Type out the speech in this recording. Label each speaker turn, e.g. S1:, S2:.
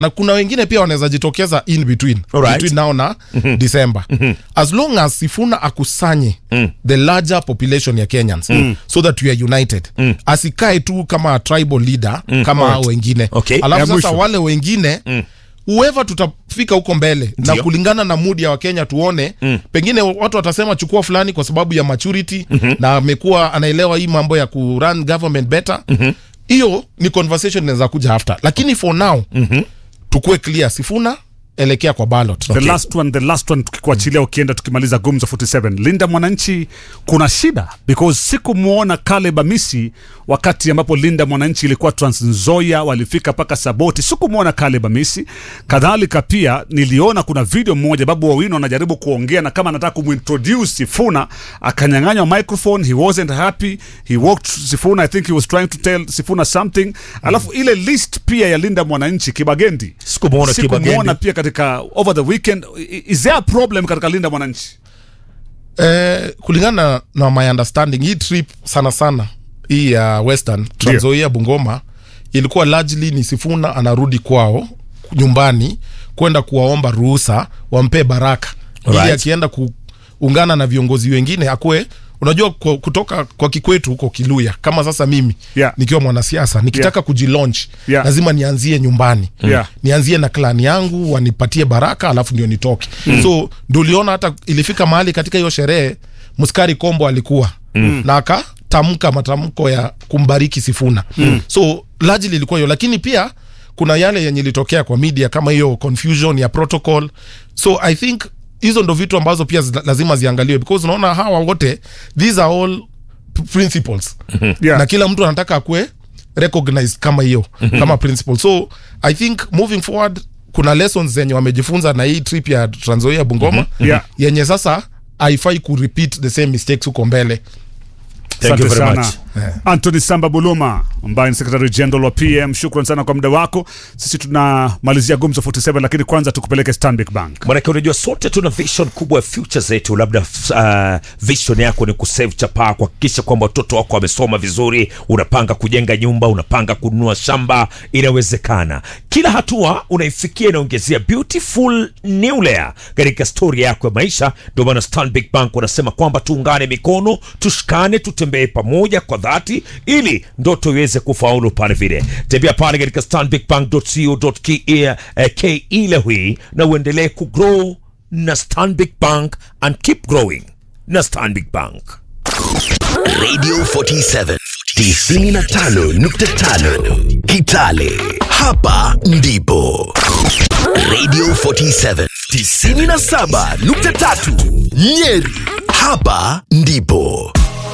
S1: na kuna wengine pia wanaweza jitokeza in between
S2: Alright.
S1: between now na december as long as sifuna akusanye the larger population ya kenyans so that we are united asikae tu kama a tribal leader kama hao wengine
S2: Okay.
S1: alafu
S3: Ya
S1: sasa
S3: mwisho.
S1: wale wengine whoever tutafika huko mbele na
S2: Ndio.
S1: kulingana na mudi ya wakenya tuone pengine watu watasema chukua fulani kwa sababu ya maturity na amekuwa anaelewa hii mambo ya ku run government better hiyo ni conversation inaweza kuja after lakini for now tukue clear sifuna elekea kwa ballot
S3: the last one the last one tukikuachilia ukienda tukimaliza gumzo 47 linda mwananchi kuna shida because sikumwona Caleb Amisi wakati ambapo linda mwananchi ilikuwa Trans Nzoia walifika mpaka Saboti sikumwona Caleb Amisi kadhalika pia niliona kuna video moja babu wawino anajaribu kuongea na kama anataka kumintroduce Sifuna akanyang'anywa microphone he wasn't happy he walked Sifuna I think he was trying to tell Sifuna something alafu ile list pia ya linda mwananchi Kibagendi
S2: Sikumwona
S3: sikumwona
S2: Kibagendi.
S3: pia katika over the weekend I- is there a problem katika linda mwananchi
S1: eh, kulingana na my understanding hii trip sana sana hii ya western tranzoia bungoma ilikuwa largely ni sifuna anarudi kwao nyumbani kwenda kuwaomba ruhusa wampe baraka ili
S2: Right.
S1: akienda kuungana na viongozi wengine akuwe unajua kwa, kutoka kwa kikwetu huko kiluya kama sasa mimi
S3: Yeah.
S1: nikiwa mwanasiasa nikitaka
S3: Yeah.
S1: kujilaunch
S3: Yeah.
S1: lazima nianzie nyumbani
S3: Yeah.
S1: nianzie na klani yangu wanipatie baraka alafu ndio nitoke mm. so ndio uliona hata ilifika mahali katika hiyo sherehe muskari kombo alikuwa mm. na akatamka matamko ya kumbariki sifuna mm. so largely ilikuwa hiyo lakini pia kuna yale yenye ilitokea kwa media kama hiyo confusion ya protocol so i think hizo ndo vitu ambazo pia zi- lazima ziangaliwe because unaona hawa wote these are all p- principles
S3: Yeah.
S1: na kila mtu anataka akue recognized kama hiyo kama principle so i think moving forward kuna lessons zenye wamejifunza na hii trip ya tranzoia bungoma
S3: Yeah.
S1: yenye sasa haifai kurepeat the same mistakes huko mbele
S2: Thank you
S3: Asante
S2: very
S3: sana.
S2: much.
S3: Anthony Samba Buluma ambaye ni secretary general wa PM, shukran sana kwa muda wako. Sisi tunamalizia gumzo 47, lakini kwanza tukupeleke Stanbic Bank.
S2: manake unajua sote tuna vision kubwa ya future zetu labda uh, vision yako ni kusave chapaa kuhakikisha kwamba watoto wako wamesoma vizuri unapanga kujenga nyumba unapanga kununua shamba inawezekana kila hatua unaifikia inaongezea beautiful new layer katika story yako ya maisha ndio maana stanbic bank wanasema kwamba tuungane mikono tushikane tutembee pamoja kwa dhati ili ndoto iweze kufaulu pale vile tembea pale katika stanbicbank.co.ke eh, ke leo hii na uendelee kugrow na stanbic bank and keep growing na stanbic bank
S4: Radio 47 95.5 Kitale. Hapa ndipo Radio 47 97.3 Nyeri. Hapa ndipo